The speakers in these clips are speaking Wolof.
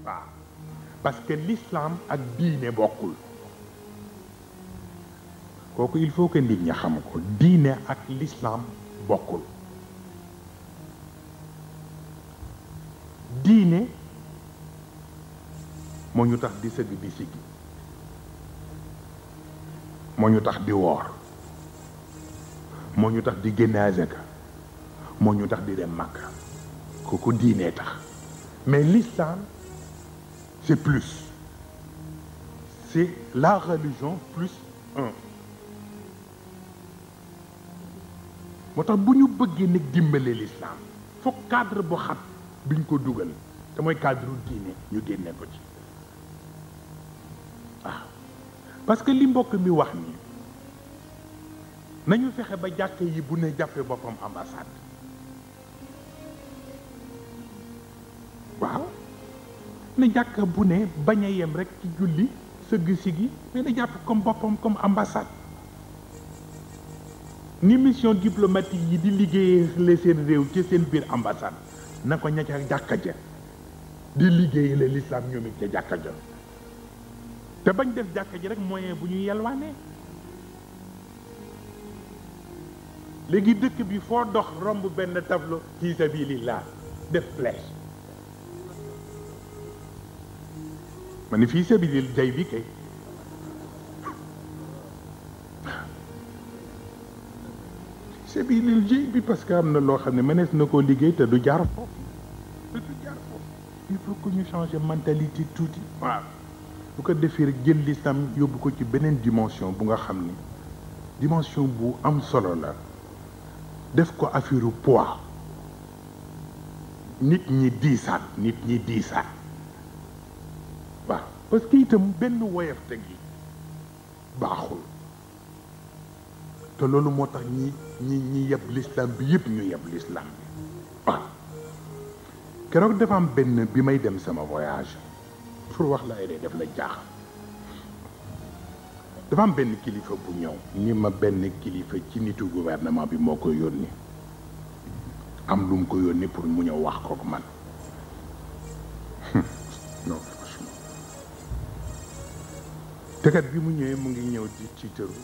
waaw parce que l'islam ak diine bokkul kooku il faut que nit ñi xam ko diine ak l'islam bokkul diine moo ñu tax di sëgg di siggi moo ñu tax di woor moo ñu tax di génne azaka moo ñu tax di dem Makka kooku diine tax mais l'islam c'est plus c'est la religion plus un moo tax bu ñu bëggee nag dimbale l'islam foog cadre bu xat biñ ko dugal te mooy cadre diine ñu génne ko ci waaw parce que li mbokk mi wax nii nañu fexe ba jàkk yi bu ne jàppee boppam ambassade waaw na jàkk bu ne bañ a yem rek ci julli sëgg sigi mais na jàpp comme boppam comme ambassade ni mission diplomatique yi di liggéeyale seen réew ci seen biir ambassade na ko ña ca jàkka ja di liggéeyale l'islam ñoom it ca jàkka ja te bañ def jàkka ji rek moyen bu ñu yelwaanee léegi dëkk bi foo dox romb benn tableau fi sabilillah def flèche ma ne fii sabilil jay bi kay sabilil jay bi parce que am na loo xam ne mënees na koo liggéey te du jaar foofu te du jaar foofu il faut que ñu changer mentalité tuuti waaw bu ko defee rek jël l'islam yóbbu ko ci beneen dimension bu nga xam ni dimension bu am solo la def ko affaire poids nit ñi diisaat nit ñi diisaat waaw parce que itam benn woyaf teg yi baaxul te loolu moo tax ñi ñi ñi yeb l'islam bi yëpp ñu yeb l'islam bi waaw keroog dafa am benn bi may dem sama voyage pour wax la ay def la jaaxal dafa am benn kilifa bu ñëw ni ma benn kilifa ci nitu gouvernement bi moo ko yónni am lu mu ko yónni pour mu ñëw wax kook man non franchement tekat bi mu ñëwee mu ngi ñëw di ci tëru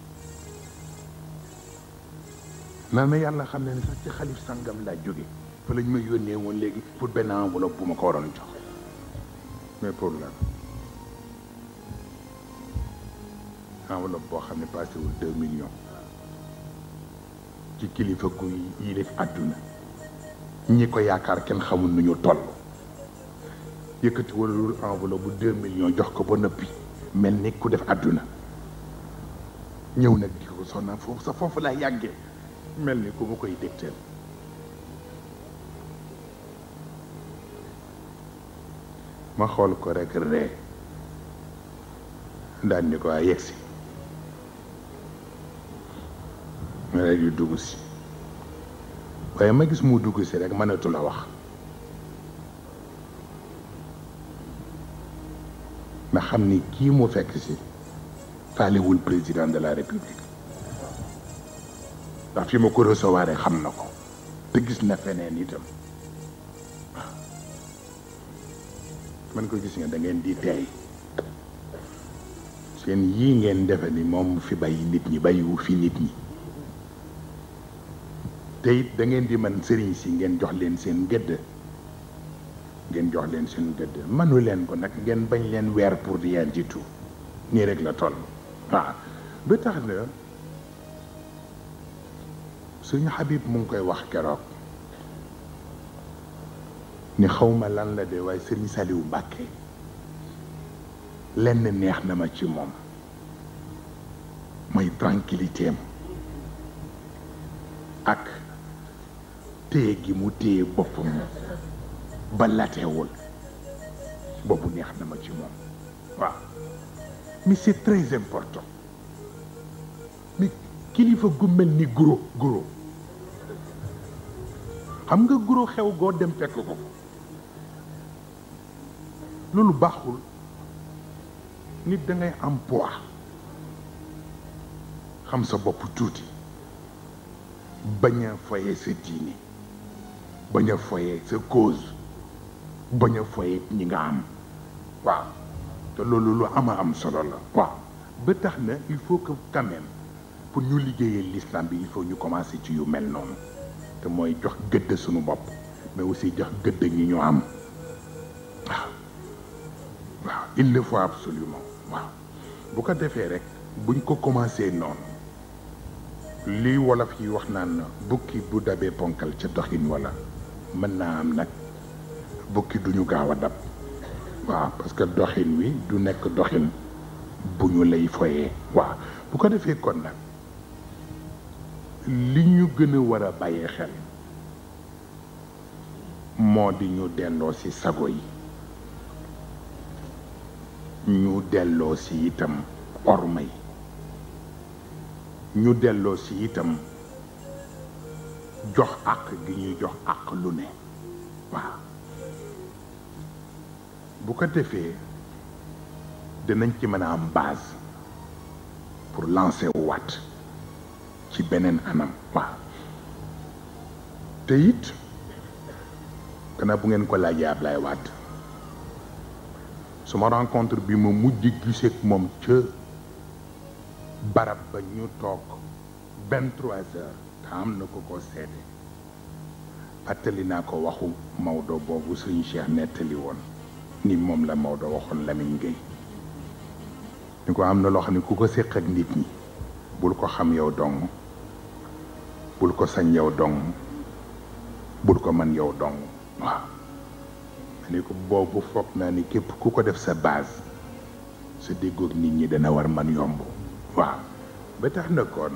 naan na yàlla xam ne ne sax ci xalif sàngam laa jóge fa lañ ma yónnee woon léegi pour benn enveloppe bu ma ko waroon jox mais pour lan enveloppe boo xam ne passé wul deux millions ci kilifa gu yilif àdduna ñi ko yaakaar kenn xamul nu ñu toll yëkkati walul enveloppe bu deux millions jox ko ba noppi mel ni ku def àdduna ñëw nag di ko sonna foofu sa foofu laa yàggee mel ni ku ma koy dégteel ma xool ko rek ree daan ni ko waa yegsi ma rek yu dugg si waaye ma gis mu dugg si rek mënatu la wax ma xam ni kii mu fekk si faalewul président de la république ndax fi ma ko recevoir xam na ko te gis na feneen itam man ko gis nga da ngeen di teey seen yii ngeen defe ni moom fi bàyyi nit ñi bàyyiwu fi nit ñi te it da ngeen di man sëriñ si ngeen jox leen seen gëdd ngeen jox leen seen gëdd manu leen ko nag ngeen bañ leen weer pour rien du tout nii rek la toll waaw ba tax na suñu Habib mu ngi koy wax keroog ni xawma lan la de waaye sëriñ Saliou Mbàkke lenn neex na ma ci moom mooy tranquillité am ak téye gi mu téye boppam ba latewul boobu neex na ma ci moom waaw mais c'est très important mais kilifa gu mel ni guro guro xam nga guro xew goo dem fekk ko loolu baaxul nit da ngay am poids xam sa bopp tuuti bañ a foye sa diine bañ a foye sa cause bañ a foye ñi nga am waaw te loolu lu ama am solo la waaw ba tax na il faut que quand même pour ñu liggéeyee l'islam bi il faut ñu commencer ci yu mel noonu te mooy jox gëdd suñu bopp mais aussi jox gëdd ñi ñu am waaw waaw il le faut absolument waaw bu ko defee rek buñ ko commencé noonu lii wolof yi wax naan bukki bu dabee ponkal ca doxin wala mën naa am nag bukki duñu gaaw a dab waaw parce que doxin wi du nekk doxin bu ñu lay foyee waaw bu ko defee kon nag li ñu gën a war a bàyyee xel moo di ñu delloo ci sago yi ñu delloo ci itam orma yi ñu delloo ci itam jox àq gi ñuy jox àq lu ne waaw bu ko defee dinañ ci mën a am base pour lancer waat ci beneen anam waaw te it gannaaw bu ngeen ko laajee Ablaye Wade suma rencontre bi ma mujj giseek moom ca barab ba ñu toog vingt-trois heures te am na ko ko seede fàttali naa ko waxu Maodo boobu suñu Cheikh nettali woon ni moom la Maodo waxoon Lamine Gueye ni ko am na loo xam ne ku ko séq ak nit ñi bul ko xam yow dong bul ko sañ yow dong bul ko man yow dong waaw ma ni ko boobu foog naa ni képp ku ko def sa base sa déggoog nit ñi dana war man yomb waaw ba tax na kon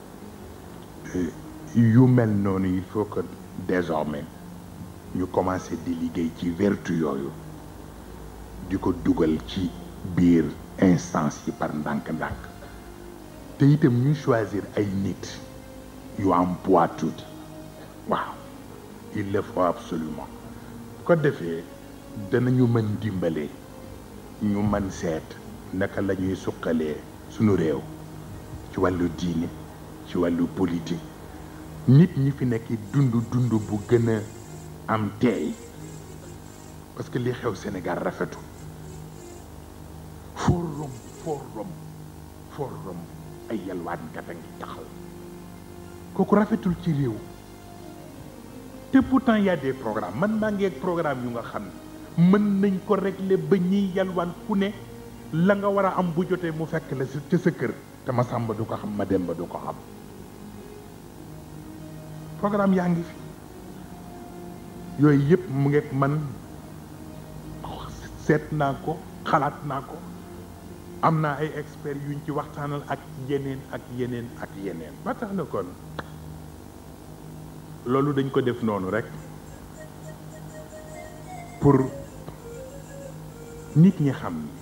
yu mel noonu il faut que désormais ñu commencer di liggéey ci vertu yooyu di ko dugal ci biir instance yi par ndànk-ndànk te itam ñu choisir ay nit yu am poids tuuti waaw il le faut absolument ko defee danañu mën dimbale ñu mën seet naka la ñuy suqalee sunu réew ci wàllu diine ci wàllu politique nit ñi fi nekk dund dund bu gën a am teey parce que li xew Sénégal rafetul foo romb foo romb foo romb ay yalwaankat a ngi taxaw kooku rafetul ci réew te pourtant y a des programmes man maa ngi ak programme yu nga xam ne mën nañ ko régler ba ñiy yalwaan ku ne la nga war a am bu jotee mu fekk la ca sa kër te ma sàmba du ko xam ma dem ba du ko xam programme yaa ngi fi yooyu yëpp mu ngeeg man seet naa ko xalaat naa ko am naa ay experts yuñ ci waxtaanal ak yeneen ak yeneen ak yeneen ba tax na kon loolu dañ ko def noonu rek pour nit ñi xam ni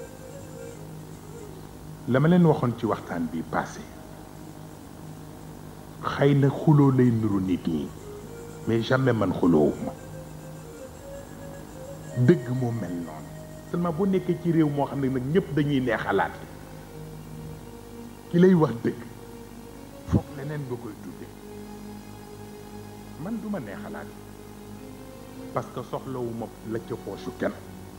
la ma leen waxoon ci waxtaan bi passé xëy na xuloo lay nuru nit ñi mais jamais man xuloowuma dëgg moo mel noonu seulement boo nekkee ci réew moo xam ne nag ñëpp dañuy neexalaat ki lay wax dëgg foog leneen nga koy tudde man duma neexalaat parce que soxlawuma la ca poosu kenn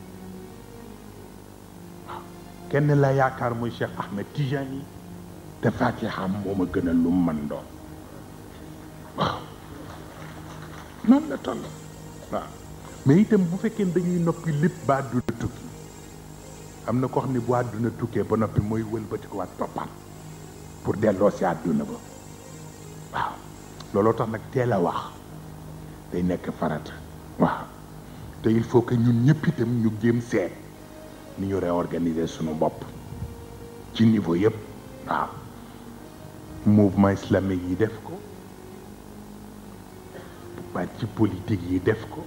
waaw kenn la yaakaar muy Cheikh Ahmed Tijani te Faatiha moo ma gën a lu man doon waaw noonu la toll waaw mais itam bu fekkee dañuy noppi lépp ba àdduna tukki am na ko xam ne bu àdduna tukkee ba noppi mooy wëlbati ko waat toppaat pour delloo si àdduna ba waaw looloo tax nag teel a wax day nekk farata waaw te il faut que ñun ñëpp itam ñu jéem seet ni ñu réorganiser sunu bopp ci niveau yëpp waaw mouvement islamique yi def ko parti politique yi def ko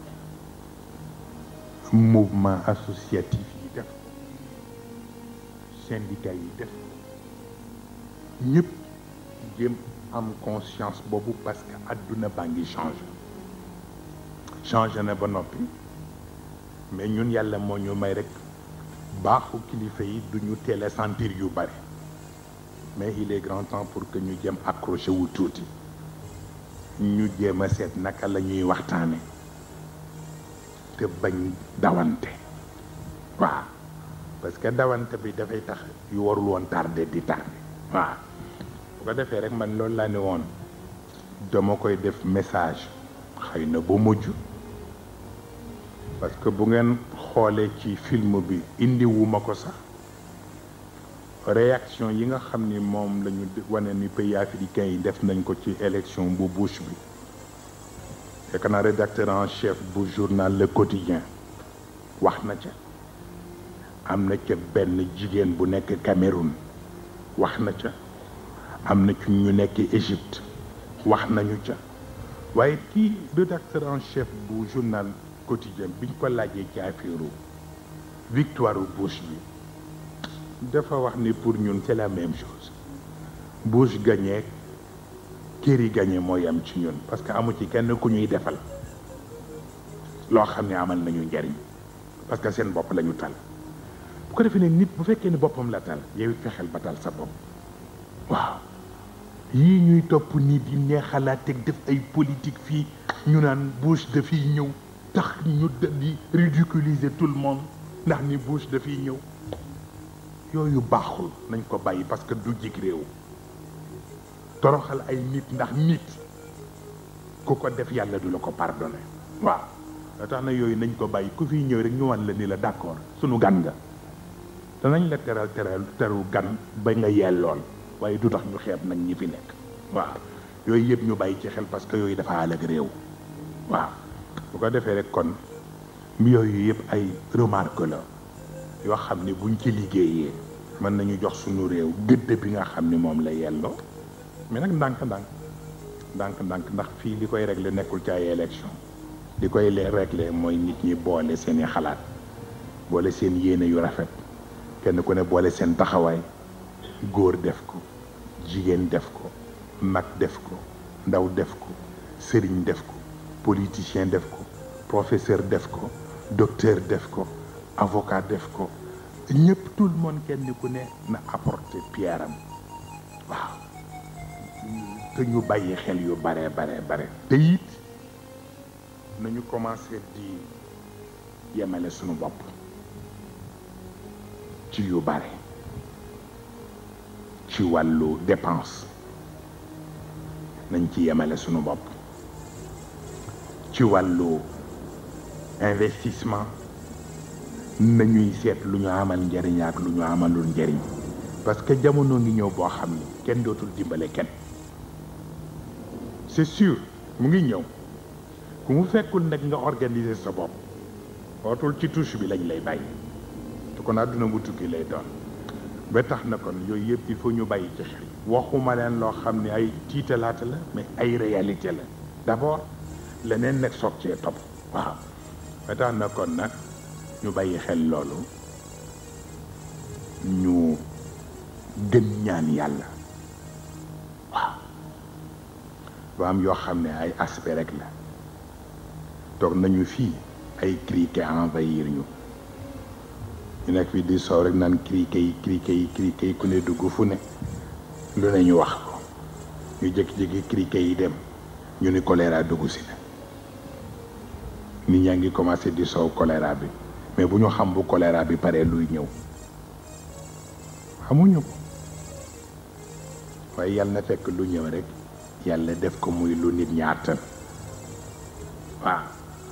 mouvement associatif yi def ko syndicat yi def ko ñëpp jéem am conscience boobu parce que àdduna baa ngi changé changé na ba noppi mais ñun yàlla moo ñu may rek baaxu kilifa yi du ñu teel a sentir yu bari mais il est grand temps pour que ñu jëm accroché wu tuuti ñu jéem a seet naka la ñuy waxtaane te bañ dawante waaw parce que dawante bi dafay tax yu warul woon tardé di tardé waaw bu ko defee rek man loolu laa ne woon dama koy def message xëy na ba mujj parce que bu ngeen xoolee ci film bi indiwuma ko sax réaction yi nga xam ni moom la ñu wane ni pays africains yi def nañ ko ci élection bu Bush bi fekk naa rédacteur en chef bu journal Le Quotidien wax na ca am na ca benn jigéen bu nekk Cameroun wax na ca am na ci ñu nekk Égypte wax nañu ca waaye kii rédacteur en chef bu journal quotidien biñ ko laajee ci affaire victoire Bush bi dafa wax ni pour ñun c'est la même chose Bush gagné Kerry gagné mooy am ci ñun parce que amu ci kenn ku ñuy defal loo xam ne amal nañu njariñ parce que seen bopp la ñu tal bu ko defee ne nit bu fekkee ne boppam la tal yow it fexeel ba tal sa bopp waaw yii ñuy topp nii di neexalaat teg def ay politique fii ñu naan Bush dafiy ñëw tax ñu di ridiculiser tout le monde ndax ni Bush dafiy ñëw yooyu baaxul nañ ko bàyyi parce que du jig réew toroxal ay nit ndax nit ku ko def yàlla du la ko pardonné waaw da tax na yooyu nañ ko bàyyi ku fiy ñëw rek ñu wan la ni la d'accord sunu gan nga danañ la teral teral teru gan ba nga yellool waaye du tax ñu xeeb nag ñi fi nekk waaw yooyu yëpp ñu bàyyi ci xel parce que yooyu dafa àll ak réew waaw bu ko defee rek kon yooyu yëpp ay remarque la yoo xam ne buñ ci liggéeyee mën nañu jox suñu réew gëdd bi nga xam ne moom la yelloo mais nag ndànk-ndànk ndànk-ndànk ndax fii li koy régler nekkul ci ay élection li koy lee régler mooy nit ñi boole seeni xalaat boole seen yéene yu rafet kenn ku ne boole seen taxawaay góor def ko jigéen def ko mag def ko ndaw def ko sëriñ def ko politicien def ko professeur def ko docteur def ko avocat def ko ñëpp tout le monde kenn ku ne na apporter pierre am waaw te ñu bàyyi xel yu bare bare bare te it nañu commencé di yemale sunu bopp ci yu bare ci wàllu dépense nañ ci yemale sunu bopp ci wàllu investissement nañuy seet lu ñu amal njariñ ak lu ñu amalul njariñ parce que jamono ngi ñëw boo xam ni kenn dootul dimbale kenn c'est sûr mu ngi ñëw ku mu fekkul nag nga organiser sa bopp ootul ci touche bi lañ lay bàyyi te kon àdduna bu tukki lay doon ba tax na kon yooyu yëpp il faut ñu bàyyi ci xel waxuma leen loo xam ne ay tiitalaata la mais ay réalité la d'abord leneen nag soog cee topp waaw ba tax na kon nag ñu bàyyi xel loolu ñu gën ñaan yàlla waaw ba am yoo xam ne ay aspect rek la toog nañu fii ay criquet envahir ñu ñu nekk fii di soow rek naan criquet yi criquet yi criquet yi ku ne dugg fu ne lu ne ñu wax ko ñu jékki-jékki criquet yi dem ñu ni choléra dugg si na nit ñaa ngi commencé di soow choléra bi mais bu ñu xam bu choléra bi paree luy ñëw xamuñu ko waaye yàlla na fekk lu ñëw rek yàlla def ko muy lu nit ñaatan waaw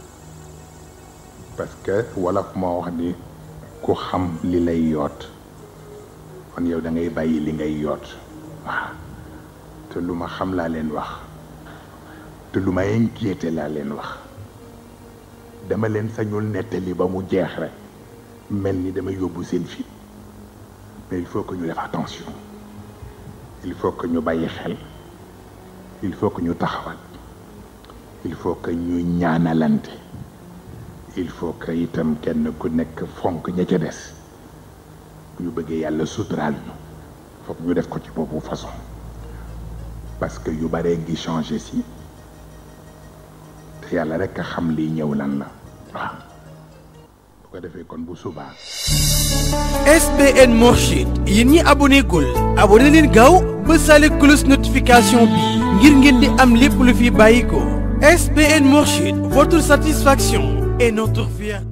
parce que wolof moo wax ni ku xam li lay yoot kon yow da ngay bàyyi li ngay yoot waaw te lu ma xam laa leen wax te lu ma inquiété laa leen wax dama leen sañul nettali ba mu jeex rek mel ni dama yóbbu seen fit mais il faut que ñu def attention il faut que ñu bàyyi xel il faut que ñu taxawal il faut que ñu ñaanalante il faut que itam kenn ku nekk fonk ña ca des bu ñu bëggee yàlla suturaal ñu foog ñu def ko ci boobu façon parce que yu baree ngi changé si te yàlla rek a xam lii ñëw lan la waaw bu ko defee kon bu subaa SBN Mourchid yéen ñi aboné gul aboné leen gaaw ba sale cloche notification bi ngir ngeen di am lépp lu fi bàyyi ko SBN Mourchid votre satisfaction est notre fierté.